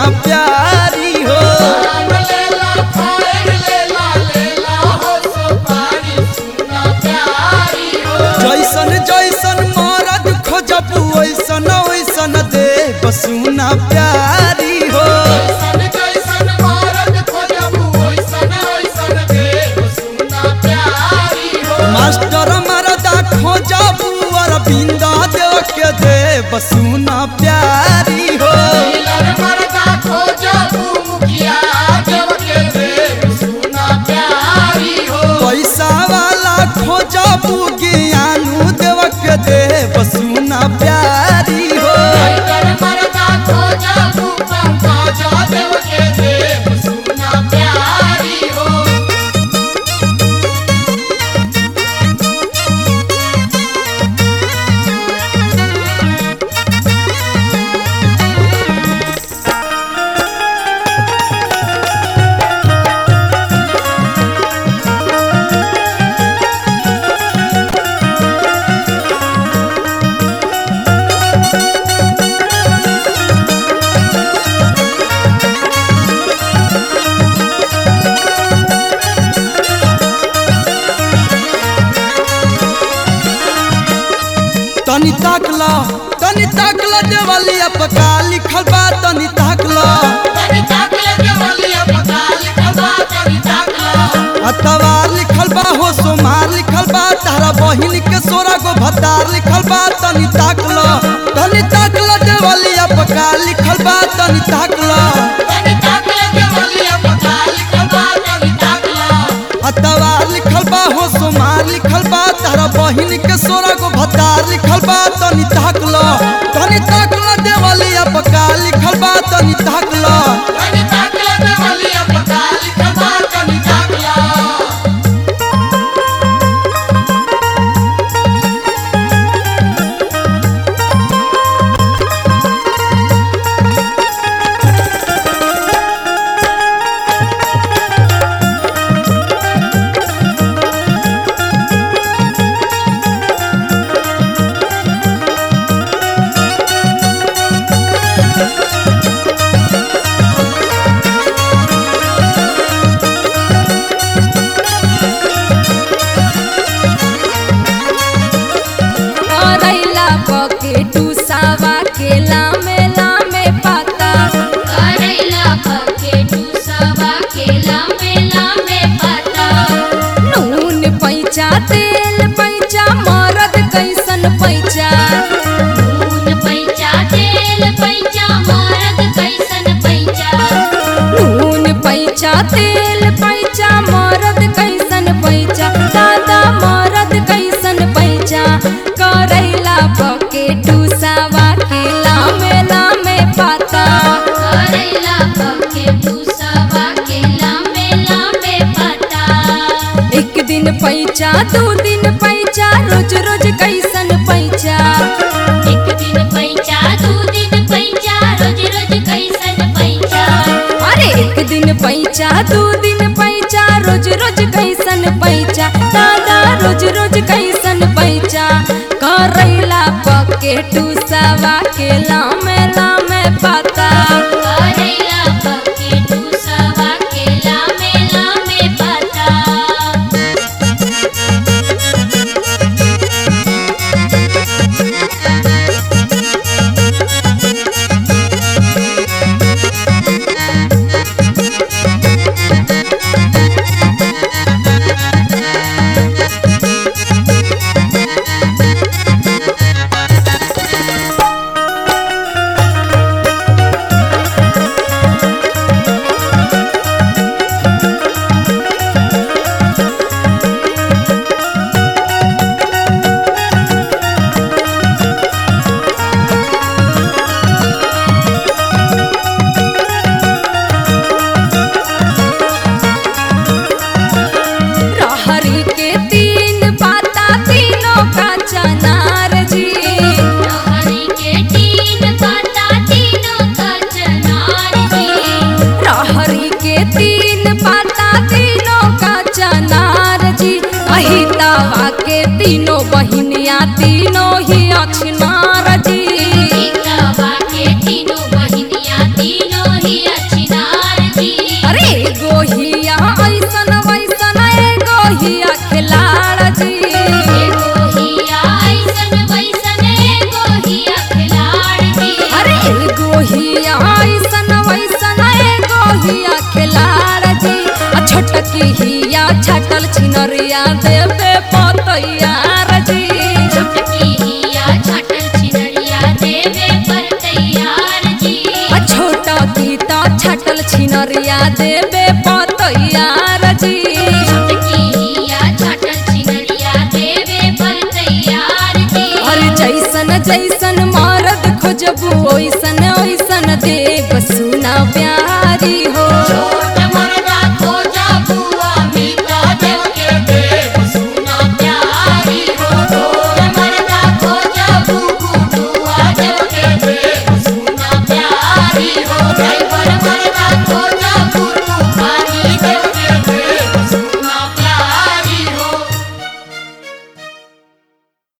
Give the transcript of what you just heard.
सुना प्यारी हो पान लेला फाइल लेला लेला हो सुपारी सुना प्यारी हो जैसन जैसन मरद खोजब वैसन वैसन देव सुना प्यारी हो जैसन जैसन भारत खोजबू वैसन वैसन देव सुना प्यारी हो मास्टर मरदा खोजब अरविंद देव के देव सुना प्यारी हो मिलन मरदा खोजबू मुखिया देव के देव सुना प्यारी हो पैसा वाला खोजब ज्ञानू देव के देव सुना प्यारी हो मिलन मरदा खोजबू पंकज देव के देव सुना प्यारी हो तनी ताकला तनी ताकला देवालिया पका लिखल बा तनी ताकला तनी ताकले देवलिया पता लिखल बा तनी ताकला अतवार लिखल बा हो सोमार लिखल बा तारा बहिन के सोरा गो भतार लिखल बा तनी ताकला तनी ताकला देवालिया पका लिखल बा तनी ताकला तनी ताकले देवलिया पता लिखल बा तनी ताकला अतवार लिखल बा हो सोमार लिखल बा तारा बहिन के सोरा गो भतार लिखल बा तनी ताकला तनी ताकला देवालिया पका लिखल बा तनी ताकला तनी ताकले देवलिया पता लिखल बा तनी ताकला करैला पके टूसावा के लामे लामे पाता करैला पके टूसवा के लामे लामे पता नून पैचा तेल पैचा मरद कैसन पैचा नून पैचा तेल पैचा मरद कैसन पैचा नून पैचा तेल पैचा मरद कैसन पैचा दादा मरद कैसन पैचा करैला पके टूसावा के लामे लामे पाता करैला पके टूसवा के लामे लामे पता एक दिन पैचा दू दिन पैचा रोज रोज कैसन पैचा एक दिन पैचा दू दिन पैचा रोज रोज कैसन पैचा अरे एक दिन पैचा दू दिन पैचा रोज रोज कैसन पैचा दादा रोज रोज कैसन पैचा करैला पके टूसवा के लामे लामे पाता करैला पके टूसवा के लामे लामे पता रहरी के तीन पाता तीनों का चनार जी हरी के तीन पता तीनों का चनार जी रहरी के तीन पाता तीनों का चनार जी अहितावा के तीनों बहिनिया तीनों ही अक्षनार जी एकवा के तीनों बहिनिया तीनों ही छिनरिया देवे पतैयार जी छोटकिया छाटल छिनरिया देवे पर तैयार जी आ छोटा गीता छटल छिनरिया देवे पतैयार जी छोटकिया छाटल छिनरिया देवे पर तैयार जी और जैसन जैसन मरद खोजबू ओइसन